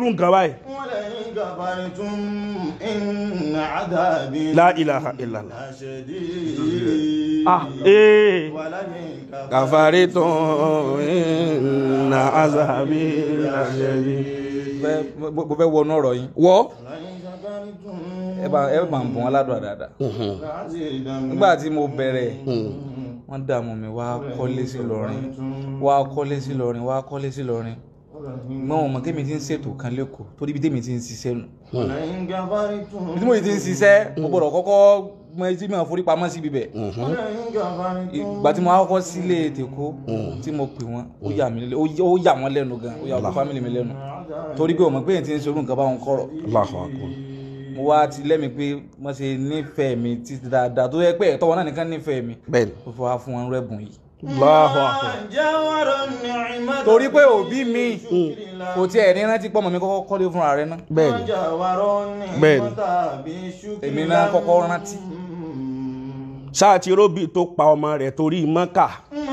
irú nǹkan báyìí ولئن كفرتم إن عذابي La ilaha illallah. لشديد ah ee ولئن كفرتم kàfàrí tó iná azabi lajẹbi. Fẹ́- mo mo fẹ́ wọnú ọ̀rọ̀ yín wọ́ ولئن كفرتم ẹ bá ẹ bá ń bọ̀ wọn ládùúrà dáadáa لأزيدنكم nígbà tí mo bẹ̀rẹ̀ wọ́n dààmú mi wá kọ́lé sí lọ́rin wá kọ́lé sí lọ́rin wá kọ́lé sí lọ́rin gbọ́n wọn mọ̀ tèmi ti ń ṣètò kan lẹ́kọ̀ọ́ torí ibi tèmi ti ń ṣiṣẹ́ nù ولئن كفرتم ibi tí mo ti ń ṣiṣẹ́ mo gbọ́dọ̀ kọ́kọ́ mọ etí mi forí pamọ́ síbi bẹ̀ ولئن كفرتم ìgbà tí mo wá kọ́kọ́ sílé tèkó tí mo pè wọ́n ó yà mí lẹ́nu ó yà wọ́n lẹ́nu gan ó yà wọ́n fámìlì mi lẹ́nu torí pé ọmọ pé èyí ti ń ṣerú nǹkan báwọn kọ̀rọ̀ Allahu akbar. mo wá ti lẹ́mi pé wọ́n ṣe nífẹ̀ẹ́ mi títí dáadáa tó yẹ pé ẹ̀tọ́ wọn náà nìkan nífẹ̀ẹ́ mi bẹ́ẹ̀ni ó fi wá fún wọn rẹ́bùn yìí Allahu akbar. جاور النعمة torí pé òbí mi kò tiẹ̀ ní rántí pọ́mọ mi kọ́kọ́ kọ́lé fúnra rẹ̀ náà bẹ́ẹ̀ni جاور Bẹ́ẹ̀ni. النعمة بشكر èmi náà kọ́kọ́ rántí sáà tí róbì tó pa ọmọ rẹ̀ torí mọ́kà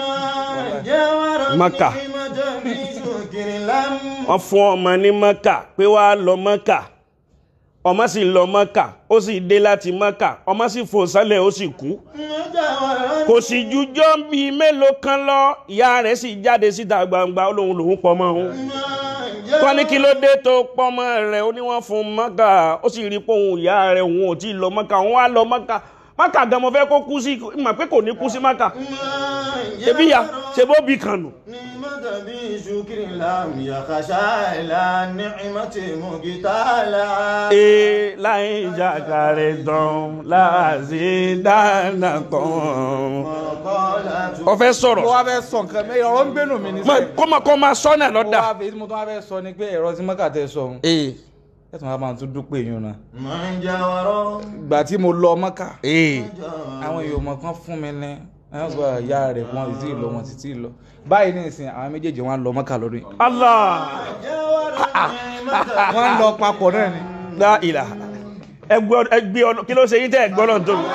جاور Maka. النعمة بشكر لم wọ́n fún ọmọ ní mọ́kà pé wàá lọ mọ́kà ọmọ sì lọ mọ́kà ó sì dé láti mọ́kà ọmọ sì fò sálẹ̀ ó sì kú جاور kò sì jújọ́ bíi mélòó kan lọ ìyá rẹ̀ sì jáde síta gbangba ó lóun lòun pọ̀ mọ́ òun wọ́n ní kí ló dé tó pọ́mọ rẹ̀ ó ní wọ́n fún mọ́kà ó sì rí pé òun ìyá rẹ̀ òun ò tí ì lọ mọ́kà òun wá lọ mọ́kà mọ́kà gan mo fẹ́ kó kú sí mọ̀ pé kò ní kú sí mọ́kà ṣebí ya ṣe bó bí kan nù. نعمة بشكر لم يخشى إلى نعمة مقتالا ee láì jàkàrẹ̀ tán láàzí dáná tán. وقالت ó fẹ́ mo sọ̀rọ̀ wá fẹ́ sọ nǹkan mẹ́rin ọ̀rọ̀ ń gbénu mi ní Má- sẹ́yìn kó máa kó máa sọ́nà mo lọ́dà. wá fẹ́ tí mo tún wá fẹ́ sọ ni pé ẹ̀rọ tí mọ́kà tẹ sọ ohun ee ẹ̀ tún wá máa tún dúpẹ́ yín náà من جاور ìgbà tí mo lọ mọ́kà ee àwọn èèyàn mọ̀ kan fún mi ní àwọn sọ ìyá rẹ̀ wọn sì tí ì lọ wọn sì tí ì lọ báyìí ní ìsìn àwọn méjèèjì wọn lọ mọ́kà lọ́dún yìí allah جاور النعمة wọ́n lọ papọ̀ náà ni la ilaha ẹgbẹ́ ọ̀nà kí ló ṣe yín tẹ́ ẹgbẹ́ ọ̀nà tó.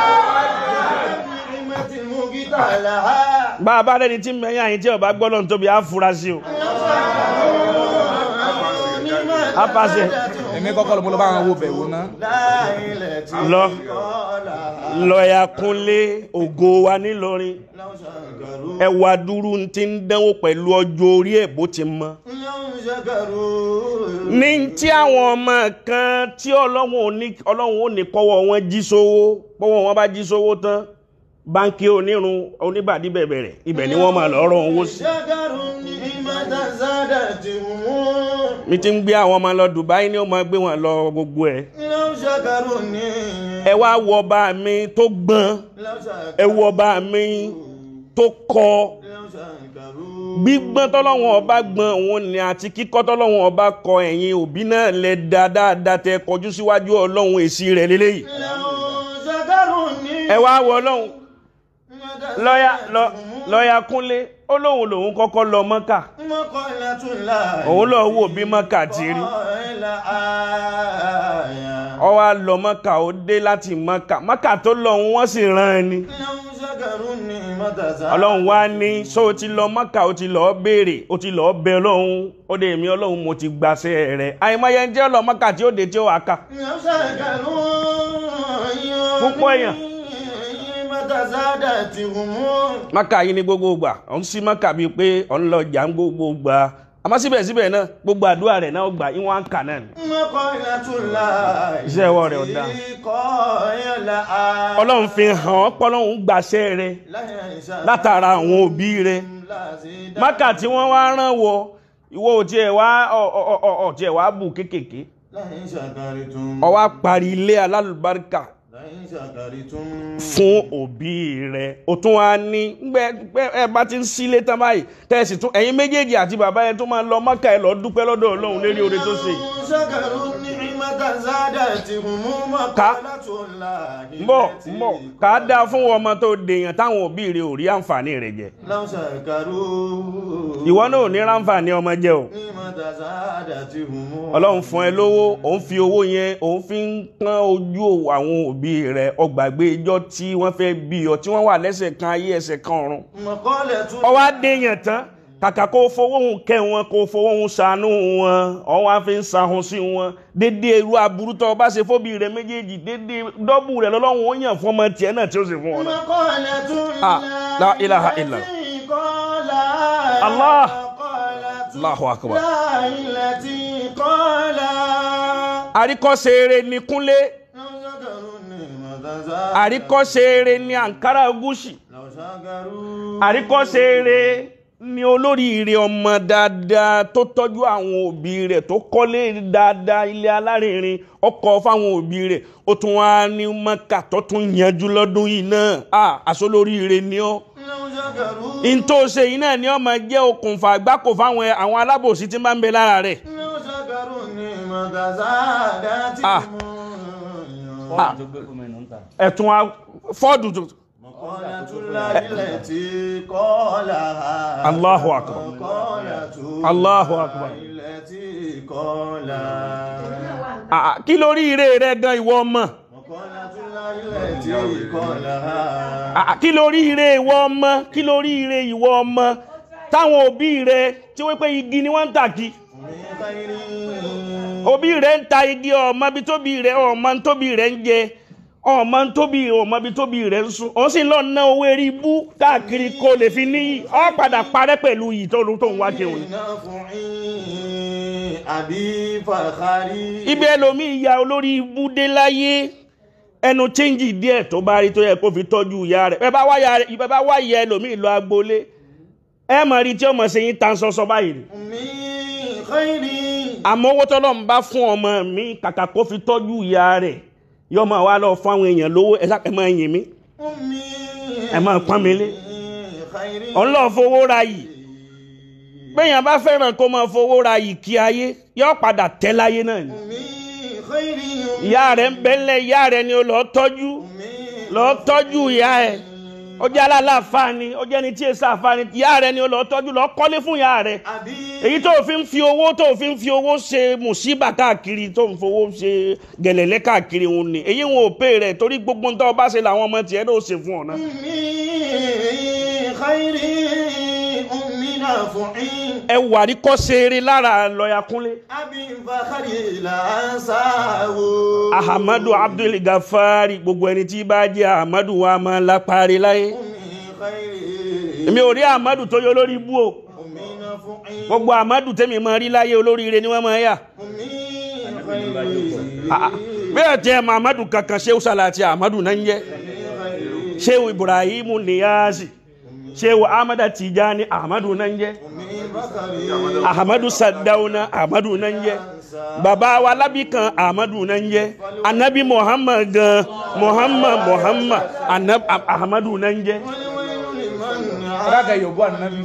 نعمة مقتالا bá a bá rẹni tí mẹ́yìn àyín tí ọba gbọ́ ọ̀nà tóbi á fura sí o. á pàṣẹ èmi kọ́kọ́ ló mo lọ bá àwọn wo bẹ̀ wò ná lọ lọ́ọ̀yà kúnlé ògo wa nílọrin ẹwà dúró ti ń dánwò pẹ̀lú ọjọ́ orí ẹ̀ bó ti mọ. ní tí àwọn ọmọ kan tí ọlọ́run ò ní ọlọ́run ò ní kọ́wọ́ wọn jí sówó pọ́wọ́ wọn bá jí sówó tán báńkì onírun oníbàdí bẹ̀bẹ̀rẹ̀ ibẹ̀ ni wọ́n máa lọ́ọ́ owó sí. mi ti ń gbé àwọn ọmọ lọ Dubai ni ó máa gbé wọn lọ gbogbo ẹ̀. ẹ wá wo ọba mi tó gbọ́n ẹ wo ọba mi tó kọ́ gbígbọ́n tọ́lọ́wọ́n ọba gbọ́n òun ni àti kíkọ́ tọ́lọ́wọ́n ọba kọ ẹ̀yin òbí náà lẹ da dáadáa tẹ kọjú síwájú ọlọ́run èsì rẹ̀ lélẹ́yìí ẹ wá wọ ọlọ́run lọ́yà lọ- lọ́yà kúnlé ó lóun lòun kọ́kọ́ lọ mọ́kà òun lọ wò bí mọ́kà ti rí ó wá lọ mọ́kà ó dé láti mọ́kà mọ́kà tó lọ òun wọ́n sì rán ẹ ni ọlọ́run wá ní sọ ó ti lọ mọ́kà ó ti lọ́ọ́ béèrè ó ti lọ́ọ́ bẹ ọlọ́run ó dé èmi ọlọ́run mo ti gbàṣẹ rẹ̀ àìmọye ń jẹ́ lọ mọ́kà tí ó dé tí ó wà ká Púpọ̀ èèyàn. mọ́kà yìí ní gbogbo gbà òun sí mọ́kà bíi pé òun lọ jà ń gbogbo gbà àmọ́ síbẹ̀síbẹ̀ náà gbogbo àdúrà rẹ̀ náà ó gbà ìwọ̀n àǹkà náà ni. Iṣẹ́ ọwọ́ rẹ̀ ò dáa. ọlọ́run fi hàn ọ́ pọ́lọ́run gbàṣẹ rẹ̀ látara àwọn òbí rẹ̀ mọ́kà tí wọ́n wá rán wọ ìwọ ò tiẹ̀ wá ọ̀ ọ̀ ọ̀ ọ̀ tiẹ̀ wá bù kékèké ó wá parí ilé alálùbáríkà fún òbí rẹ̀ o tún wá ní gbẹ ẹ bá ti ń sílé tán báyìí tẹ̀sí tún ẹ̀yin méjèèjì àti bàbá yẹn tó máa lọ mọ́kà ẹ lọ dúpẹ́ lọ́dọ̀ ọlọ́run lérí oore tó ṣe yìí. Ká. mbọ mbọ kà á dáa fún ọmọ tó dèèyàn táwọn òbí rẹ̀ ò rí àǹfààní rẹ̀ jẹ ìwọ náà ò ní ráǹfààní ọmọ jẹ o ọlọ́run fún ẹ lówó òun fi owó yẹn òun fi ń pọ́n ojú àwọn òbí rẹ̀ ọgbàgbé ijọ́ tí wọ́n fẹ́ bí ọ tí wọ́n wà lẹ́sẹ̀ kan ayé ẹsẹ̀ kan ọ̀run ọwọ́ adéyàn tán kàkà kó fowó hùn kẹ́ wọn kó fowó hùn ṣàánú wọn ọwọ́ àfi ń sahun sí wọn dédé irú aburú tó o bá ṣe fóbi rẹ méjèèjì dédé dọ́bù rẹ lọ́lọ́run ó yàn fún ọmọ tiẹ̀ náà tí ó sì fún wọn náà. مقالة Ah, la ilaha illa. التي قال Allah. مقالة Allahu akbar. لا التي قال àríkọ́ṣe eré ni kúnlé لو شكروا النعمة زادت. àríkọ́ṣe eré ni àǹkárá gúúsì لو شكروا àríkọ́ṣe eré ni olóríire ọmọ dáadáa tó tọ́jú àwọn òbí rẹ̀ tó kọ́lé dáadáa ilé alárinrin ọkọ̀ fáwọn òbí rẹ̀ ó tún wá ní mọ́kà tó tún yanjú lọ́dún yìí náà à àsọlóríire ni ọ́ لو شكروا n tó ṣe yìí náà ni ó máa jẹ́ okùnfà àgbákò fáwọn ẹ- àwọn alábòsí tí máa ń bẹ lára rẹ̀ لو شكروا النعمة زادت Ah. fọ́ọ̀mù tó gbé fún mi nù ń ta. ẹ̀tún wa- fọ́ọ̀dù tó مقالة الله التي قالها Allahu akbar. مقالة Allahu akbar. التي قالها Ah, kí lórí ire rẹ gan ìwọ ọmọ مقالة الله التي قالها Ah, kí lórí ire ìwọ ọmọ kí lórí ire ìwọ ọmọ táwọn òbí rẹ tí wọ́n pé igi ni wọ́n ń tà kí من خير òbí rẹ ń ta igi ọmọ bí tóbi rẹ ọmọ tóbi rẹ ń jẹ ọmọ tóbi ọmọ bí tóbi rẹ ń sùn ó sì lọ ná owó eré ibú káàkiri kó lè fi níyì ọ padà parẹ́ pẹ̀lú yìí tó tó ń wá kéwọn. نفعي أبي فخري ibi ẹlòmíì ya olórí ibú dé láyé ẹnu chẹ́ǹjì díẹ̀ tó bá rí tó yẹ kó fi tọ́jú ìyá rẹ̀ bẹ́ẹ̀ bá wá ya bẹ́ẹ̀ bá wá ya ẹlòmíì lọ agboolé ẹ mọ̀ rí tí ọmọ ṣe yín tan sọ́sọ́ báyìí ni. من خير àmọ́ owó tọ́lọ́ ń bá fún ọmọ mi kàkà kó fi tọ́jú ìyá rẹ̀ yọ máa wá lọ fún àwọn èèyàn lówó ẹ sá ẹ máa yìn mí أمي ẹ máa pọ́n mi lé خير ọlọ́ọ̀ fowó ra yìí péyàn bá fẹ́ràn kó máa fowó ra yìí kí ayé yọ padà tẹ́ láyé náà ni أمي خير ìyá rẹ̀ ń bẹ́lẹ̀ ìyá rẹ̀ ni ó lọ́ọ́ tọ́jú أمي lọ́ọ́ tọ́jú ìyá ẹ̀ ó jẹ́ aláàfáà ni ó jẹ́ ni tí èsà àfáà ni ìyá rẹ̀ ni ó lọ́ọ́ tọ́jú lọ́ọ́ kọ́lé fún ìyá rẹ̀ أبي èyí tó fi ń fi owó tó fi ń fi owó ṣe mùsíbà káàkiri tó ń fowó ṣe gẹ̀lẹ̀lẹ́ káàkiri òun ni èyí wọn ò pè rẹ̀ torí gbogbo nǹkan ọba ṣe làwọn ọmọ tiẹ̀ náà ṣe fún ọ̀nà. أمي خير أمي نافعي ẹ wà rí kọ́ ṣeré lára lọ́ọ̀yà kúnlé. أبي فخري لا أنساه ahamadu abdul gafari gbogbo ẹni tí bá jẹ́ ahamadu wa máa lápárí láyé. أمي خير èmi ò rí ahamadu tó yọ lórí ibú o أمي نافعي gbogbo ahamadu tẹ́mi máa rí láyé olóríire ni wọ́n máa yà. أمي Ah, ah. خير bẹ́ẹ̀ tẹ́ ahamadu kankan ṣéwù sálàtì ahamadu náà ń jẹ́ ṣéwù ibrahim niyazi ṣéwù ahmada tijani ahamadu náà ń jẹ́ أمي بكري ahamadu sadauna ahamadu náà ń jẹ́ bàbá wa lábìkan ahamadu náà ń jẹ́ anabi muhammad gan muhammad muhammad Anab, ahamadu náà ń jẹ́. والويل لمن alága yorùbá ànábì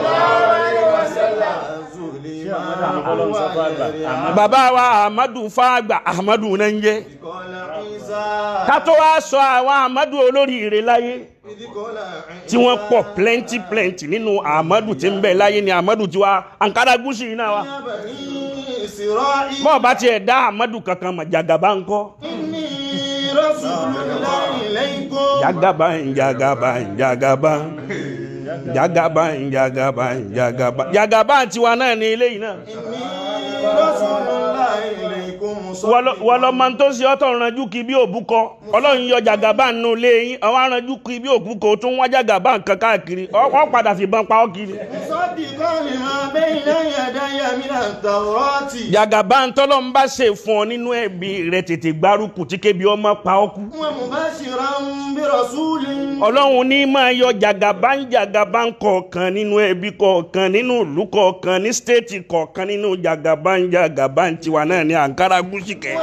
bàbá wa ahmadu fàgbà ahmadu náà ń jẹ́ قال عيسى ká tó wá sọ àwọn ahmadu olóríire láyé إذ قال عيسى tí wọ́n pọ̀ plenty plenty nínú ahmadu tí ń bẹ láyé ni ahmadu ti wá ankara gúúsù yìí náà wá يا بني إسرائيل bọ́ọ̀ bá tiẹ̀ dá ahmadu kankan mọ̀ jagaba ńkọ́ إني رسول الله إليكم jagaba jagaba jagaba jagaba jagaba jagaba jagaba tiwa náà ní eléyìí náà إني رسول الله إليكم wọ́n lọ máa ń tó ṣe ọ́tọ̀ ranjú kí bí òbúkọ ọlọ́run yọ jàgàbá nínú ilé yín àwọn aranjú kí bí òbúkọ tó ń wá jàgàbá nǹkan káàkiri wọ́n padà fìbọn pa ọ́ kiri. مصدقا لما بين يدي من التوراة jàgàbá ntọ́lọ́ ń bá ṣe fún ọ nínú ẹbí rẹ tètè gbárùkù tí kébi ọmọ pa ọ́ kú. ومبشرا برسول ọlọ́run ní máa yọ jàgàbá ń jàgàbá ń kọ̀ọ̀kan nínú ẹbí kọ̀ọ̀kan nínú ìlú kọ̀ọ̀kan ní stéètì kọ̀ọ̀kan nínú jàgàbá ń jàgàbá ń tiwa náà ní àǹkárá gúúsì kẹ́.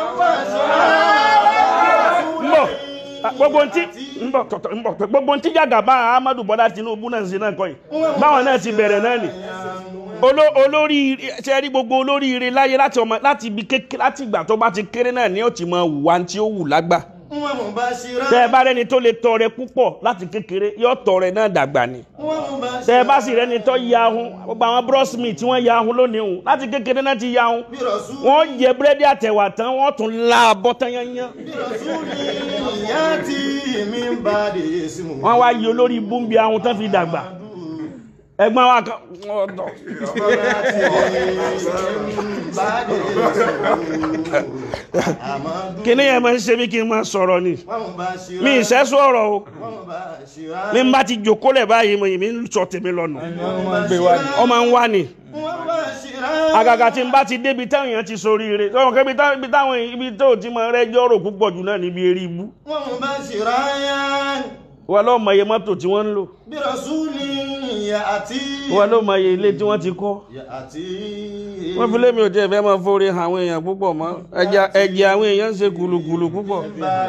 mbọ gbogbo ntí mbọ tọtọ mbọ gbogbo ntí jàgàbá Ahmadu Bọ́lá Tinubu náà ń ṣe náà kọ́ yìí báwọn náà ti bẹ̀rẹ̀ náà nì Olo- olórí ṣe rí gbogbo olóríire láyé láti ọmọ láti ibi kékeré láti ìgbà tó bá ti kéré náà ni ó ti mọ wà tí ó wù lágbà ومبشرا tẹ ẹ bá rẹni tó lè tọrẹ púpọ̀ láti kékeré yóò tọrẹ náà dàgbà ni tẹ ẹ bá sì rẹni tó ya ahun gbogbo àwọn brosmi tí wọ́n ya ahun lónìí hùn láti kékeré náà ti ya ahun برسول wọ́n jẹ búrẹ́dì àtẹ̀wà tán wọ́n tún la abọ́ tán yányán برسول ياتي من بعد اسمه wọ́n wá yí olórí búmbi ahun tán fi dàgbà ẹ̀gbọ́n wa kan ọ̀dọ̀ kíní yẹn máa ń ṣe mí kí n máa sọ̀rọ̀ ni mi ì sẹ́sọ ọ̀rọ̀ o mi ń bá ti jòkó lẹ̀ báyìí mo yìí mi ń sọ tèmi lọ́nà wọ́n máa ń gbé wá ní. ọ máa ń wá ni àgàgà tí n bá ti débi táwọn èèyàn ti sórí ire sọ̀rọ̀ kẹ́bi táwọn ibi táwọn ibi tó ti máa rẹ́jọ́ rò púpọ̀ jù náà níbi eré ibú wọn lọ́ọ́ mọ iye mọ́tò tí wọ́n ń lò wọn lọ́ọ́ mọ iye ilé tí wọ́n ti kọ́ wọ́n fi lémi ò tiẹ̀ fẹ́ máa forí àwọn èèyàn púpọ̀ mọ́ ẹ̀jẹ̀ ẹ̀jẹ̀ àwọn èèyàn ń ṣe gùlùgùlù púpọ̀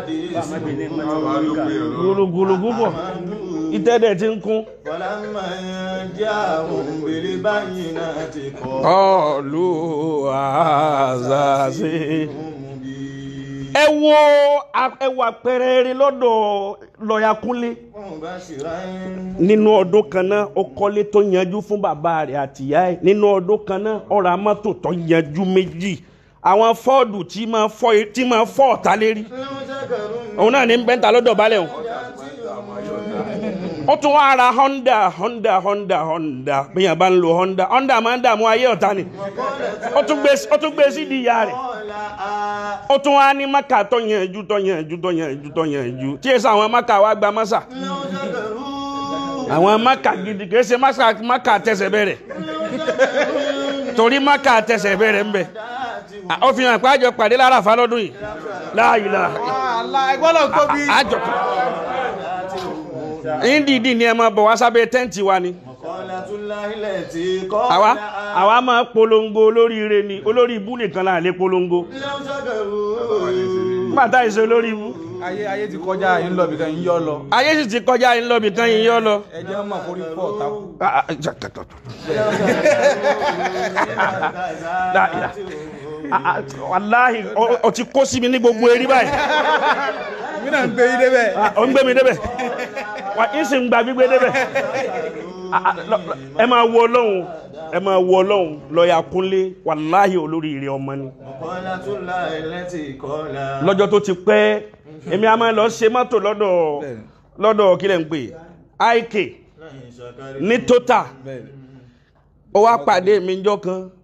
gùlùgùlù púpọ̀ ìtẹ́dẹ̀ ti ń kún. ọ̀lù àzàzì. ẹ wo ẹ wo àpẹẹrẹ rere lọ́dọ̀ lọ́ọ̀yà Kúnlé nínú ọdún kan náà ó kọ́lé tó yanjú fún bàbá rẹ̀ àtìyá ẹ̀ nínú ọdún kan náà ó ra mọ́tò tó yanjú méjì àwọn fọ́ọ̀dù tí máa fọ́ tí máa fọ́ ọ̀tá lérí òun náà ní bẹ́ńtà lọ́dọ̀ balẹ̀ òun ó tún wá ra honda honda honda honda bí yàn bá ń lo honda honda máa ń dààmú ayé ọ̀tá ni ó tún gbé ó tún gbé sí di ìyá rẹ̀ ó tún wá ní maka tó yanjú tó yanjú tó yanjú tó yanjú tí èsì àwọn maka wa gba masa àwọn maka gidi kìí ṣe masa maka tẹsẹ̀ bẹ̀rẹ̀ torí maka tẹsẹ̀ bẹ̀rẹ̀ ń bẹ ó fi hàn pé àjọ pàdé lára àfa lọ́dún yìí láàyè láàyè àlá ẹgbọ́dọ̀ tóbi. àjọ ndidi ni ẹ máa bọ̀ wá sábẹ́ tẹ́ǹtì wa ni àwa àwa máa polongo olóríire ni olórí ibú nìkan là lè polongo pàtà ìṣe olórí ibú ayé ayé ti kọjá yín lọ bìkan yín yọ lọ. ayé sì ti kọjá yín lọ́bì kan yín yọ́ lọ. ẹ jẹ́ mọ̀ kórí pọ̀ takú. Ah, ah, ja- ta- ta- ta. La- la- Ah, ah, wàláhì ọ- ọ ti kó sí mi ní gbogbo eré báyìí mi náà ń gbé yín débẹ̀. Ah, ọ ń gbé mi débẹ̀ wà ń sì ń gba gbígbé débẹ̀ Ah, ah, lọ- lọ- ẹ máa wo ọlọ́run ẹ máa wo ọlọ́run lọ́ọ̀yà Kúnlé wàláhì olóríire ọmọ ni lọ́jọ́ tó ti pẹ́ èmi a máa lọ ṣe mọ́tò lọ́dọ̀ Bẹ́ẹ̀ni. lọ́dọ̀ kí lẹ̀ ń pè IK ní total bẹ́ẹ̀ni. ó wá pàdé mi njọ́ kan